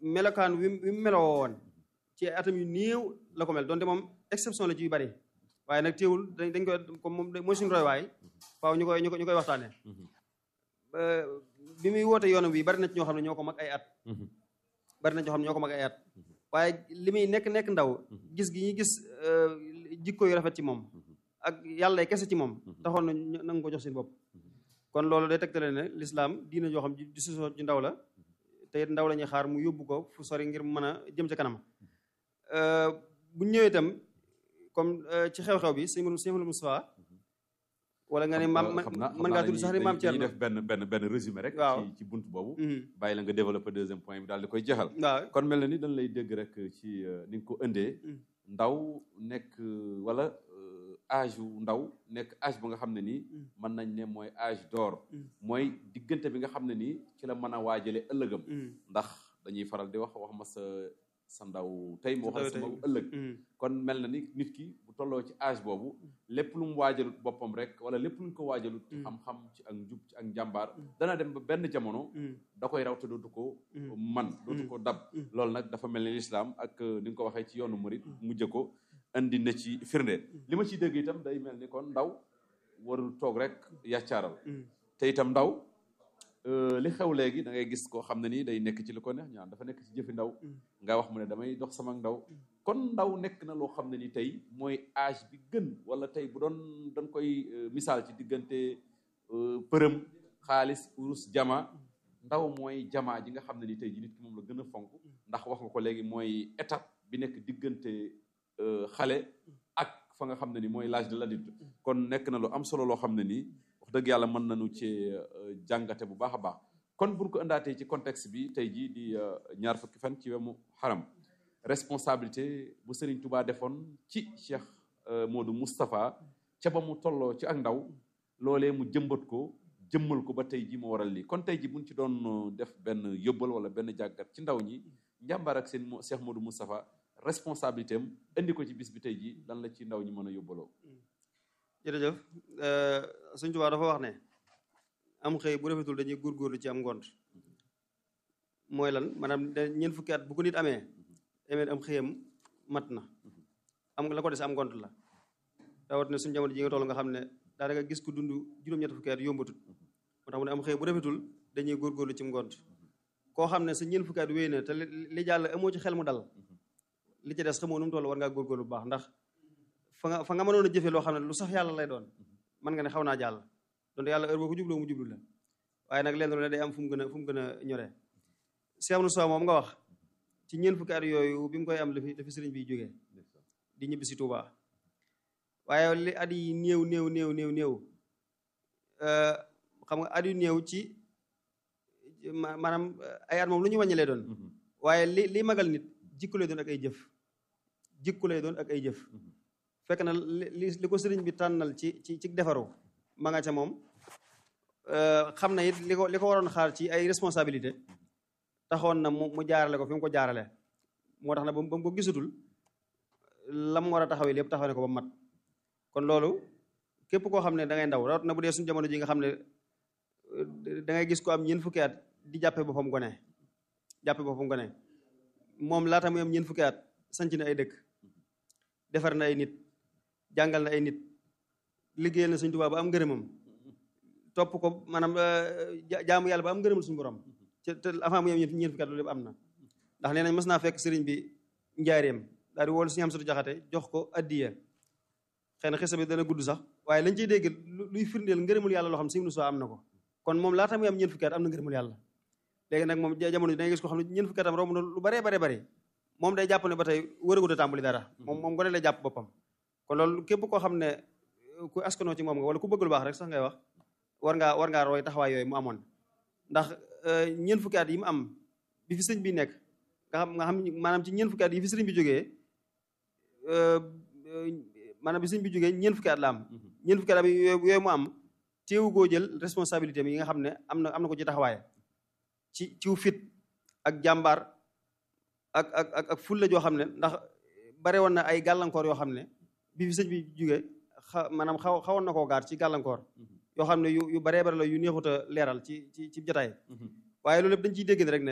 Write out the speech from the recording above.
melokaan wi wi mu meloo woon ci atam yu néew la ko mel donte moom exception la ci yu bari waaye nag teewul dañ dañ koy comme moom mooy suñu roy waay faaw ñu koy ñu koy ñu koy waxtaanee bi muy woote yoonam bi bari na ci ñoo xam ne ñoo ko mag ay at bari na ci ñoo xam ne ñoo ko mag ay at waaye li muy nekk nekk ndaw gis gi ñu gis jikko yu rafet ci moom ak yàlla kese ci moom taxoon na nangu ko jox seen bopp kon loolu day tegtale ne lislaam diina joo xam di sosoo ci ndaw la te it ndaw la ñuy xaar mu yóbbu ko fu sori ngir mën a jëm ca kanam bu ñëwee itam comme ci xew-xew bi sëñ sëñ Moustapha wala nga ne maam mën ngaa tudd sax ni maam Thierno def benn benn benn résumé rek waaw ci ci bunt boobu bàyyi la nga développé deuxième point bi daal di koy jeexal waaw kon mel na ni dañ lay dégg rek ci ni nga ko indee ndaw nekk wala âge wu ndaw nekk âge bu nga xam ne nii mën nañ ne mooy âge d'or mooy diggante bi nga xam ne nii ci la mën a waajale ëllëgam ndax dañuy faral di wax wax ma sa sa ndaw tey mu waxal sama ëllëg kon mel na ni nit ki bu tolloo ci âge boobu lépp lu mu waajalut boppam rek wala lépp lu ñu ko waajalut ci xam-xam ci ak njub ci ak njàmbaar dana dem ba benn jamono da koy raw te dootu ko man dootu ko dab loolu nag dafa mel ni lislaam ak ni nga ko waxee ci yoonu murit mujj ko indi na ci firnde li ma ciy dégg itam day mel ni kon ndaw warul toog rek yàccaaral te itam ndaw li xew léegi da ngay gis koo xam ne nii day nekk ci li ko neex ñaan dafa nekk ci jëfi ndaw nga wax mu ne damay dox sama ndaw kon ndaw nekk na loo xam ne ni tey mooy âge bi gën wala tey bu doon dañ koy misaal ci diggante përëm xaalis urus jama ndaw mooy jama ji nga xam ne ni tey ji nit ki moom la gën a fonk ndax wax nga ko léegi mooy étape bi nekk diggante xale ak fa nga xam ne ni mooy l'âge de l'adulte kon nekk na lu am solo loo xam ne nii wax dëgg yàlla mën nañu ci jàngate bu baax a baax kon buñ ko indaatee ci contexte bi tey jii di ñaar fukki fan ci wemu xaram responsabilité bu Serigne Touba defoon ci Cheikh Modou Moustapha ca ba mu tolloo ci ak ndaw loolee mu jëmbat ko jëmmal ko ba tey ji mu waral lii kon tey ji buñ ci doon def benn yóbbal wala benn jàggat ci ndaw ñi njàmbaar ak seen Cheikh Modou Moustapha responsabilité am indi ko ci bis bi tey ji lan la ci ndaw ñi mën a yóbbaloo jërëjëf Sëñ Tuubaa dafa wax ne am xëy bu rafetul dañuy góorgóorlu ci am ngont mooy lan maanaam ñeent fukki at bu ko nit amee amee am xëyam mat na am la ko des am ngont la rawat ne suñu jamono ji nga toll nga xam ne daanaka gis ku dund juróom-ñett fukki at yombatut moo tax mu ne am xëy bu rafetul dañuy góorgóorlu ci ngont koo xam ne sa ñeent fukki at wéy na te li jàll amoo ci xel mu dal li ci des xamoo nu mu toll war ngaa góorgóorlu bu baax ndax fa nga fa nga mënoon a jëfee loo xam ne lu sax yàlla lay doon man nga ne xaw naa jàll donte yàlla heure boo ko jubloo mu jublu la waaye nag leen lu ne day am fu mu gën a fu mu gën a ñoree Cheikh Moussa moom nga wax ci ñeent fukki at yooyu bi mu koy am lafi dafi sëriñ bi jógee di ñibbi si Touba waaye li at yi néew néew néew néew néew xam nga at yu néew ci maanaam ay at moom lu ñu wàññi lay doon waaye li li magal nit jikku lay doon ak ay jëf jikku lay doon ak ay jëf fekk na li li ko sëriñ bi tànnal ci ci ci defaru ma nga ca moom xam na it li ko li ko waroon xaar ci ay responsabilité taxoon na mu mu jaarale ko fi mu ko jaarale moo tax na ba mu ko gisatul la mu war a taxawee lépp taxaw ne ko ba mat kon loolu képp koo xam ne da ngay ndaw rawat na bu dee suñu jamono ji nga xam ne da ngay gis ko am ñeent fukki at di jàppe boppam gone jàppe boppam gone moom laata muy am ñeent fukki at sanc na ay dëkk defar na ay nit jàngal na ay nit liggéeyal na Sëñ Tuubaa ba am ngërëmam topp ko maanaam jaamu yàlla ba am ngërëmal suñu borom te avant mu yem ñeent fukki at loolu lépp am na ndax nee nañ mas naa fekk sëriñ bi njaareem daal di woolu suñu am sutu jaxate jox ko addiya xëy na xisa bi dana gudd sax waaye lañ ciy dégg luy firndeel ngërëmul yàlla loo xam Sëñ Musaa am na ko kon moom laata muy am ñeent fukki at am na ngërëmul yàlla léegi nag moom jamono ji da ngay gis ko xam ne ñeent fukki atam romb na lu baree bare bari moom day jàpp ne ba tey wëragut a tàmbali dara moom moom gone lay jàpp boppam kon loolu képp koo xam ne ku askanoo ci moom nga wala ku bëgg lu baax rek sax ngay wax war ngaa war ngaa roy taxawaay yooyu mu amoon ndax ñeent fukki at yi mu am bi fi sëñ bi nekk nga xam nga xam maanaam ci ñeent fukki at yi fi sëriñ bi jógee maanaam bi sëñ bi jógee ñeent fukki at la am ñeent fukki at yooyu mu am teewu goo jël responsabilité yi nga xam ne am na am na ko ci taxawaay ci ciw fit ak jàmbaar ak ak ak ak fulla joo xam ne ndax bare woon na ay gàllankoor yoo xam ne bi fi sëñ bi jógee xa maanaam xaw xawoon na koo gaar ci gàllankoor yoo xam ne yu yu baree bare la yu neexut a leeral ci ci ci jotaay waaye loolu lépp dañ ciy dégg rek ne